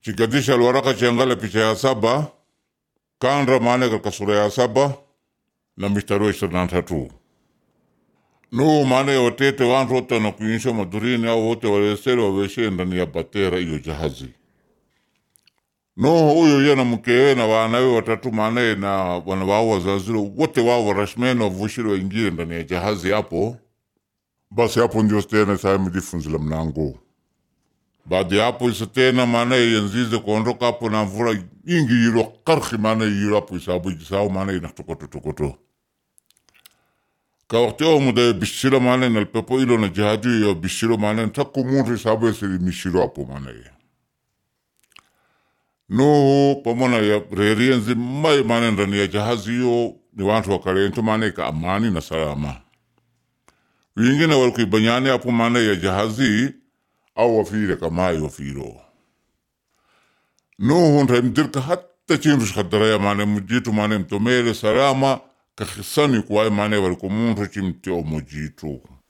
chigadisha alwaraka chiangala picha ya saba kanra maana katika sura ya saba na mistari wa ishirini na tatu nuhu maana ya watete wantu wote wanakuinisha madurini au wote walesere waweshe ndani ya batera iyo jahazi Nuhu huyo ye na mkewe na wanawe watatu maanaye na wana wao wazaziro wote wao warashmeni wavushire waingie ndani ya jahazi hapo. Basi hapo ndio tena saa mijifunzila mnango. Baada ya hapo isa tena maanaye yanzize kuondoka hapo na mvura nyingi yiro karhi maanaye yiro hapo isabu isao maanaye inatokoto tokoto. Ka wakati huo muda bishiro maanaye na pepo ilo na jahadi ya bishiro maanaye taku muntu isabu esiri mishiro hapo maanaye. Nuhu pamoja ya reria nzima maana ndani ya jahazi hiyo ni watu wakarento maana ka amani na salama. Wengine walikuibanyane hapo maana ya jahazi au wafire kamai wafiro. Nuhu ntaimdirka hata chindu shkadaraya maana mujitu maana mtomere salama kakisani kuwae maana walikumuntu chimtio mujitu.